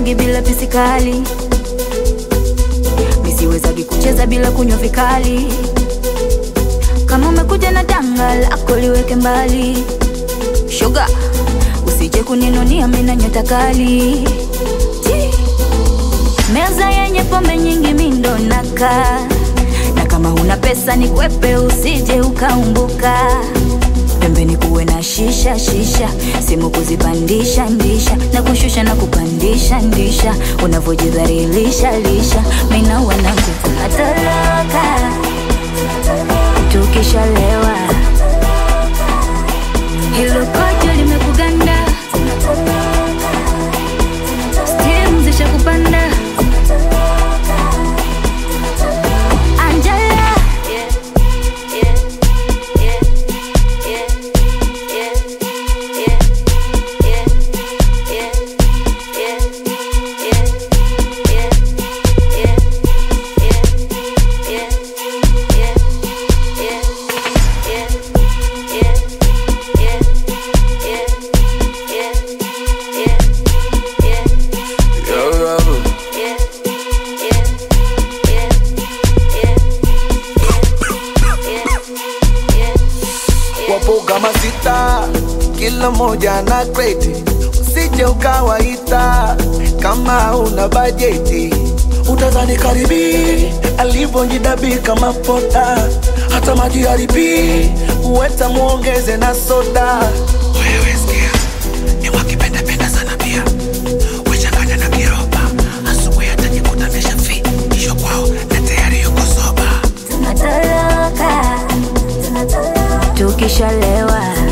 sichezagi bila pisikali, misiwezagi kucheza bila kunywa vikali. Kama umekuja na danga lako liweke mbali, shoga, usije kuninunia mina nyota kali. Ti. Meza yenye pombe nyingi mindo naka na kama huna pesa ni kwepe, usije ukaumbuka. Pembeni kuwe na shisha shisha, simu kuzipandisha ndisha na kushusha na kupandisha ndisha, unavyojidhalilisha lisha, mina wanangu tunatoroka tukishalewa, hilo kojo limekuganda, stimu zishakupanda Angela Yo, Robert. wapo kama sita, kila moja na kreti, usije ukawaita kama una bajeti. Utazani karibi alivyonjidabi kama pota, hata maji haribi uweta muongeze na soda. Wewe sikia, ni wakipendapenda sana pia wechanganya na kiroba, asubuhi atajikuta ameshafi kisho kwao na tayari yuko soba. tunatoroka tukishalewa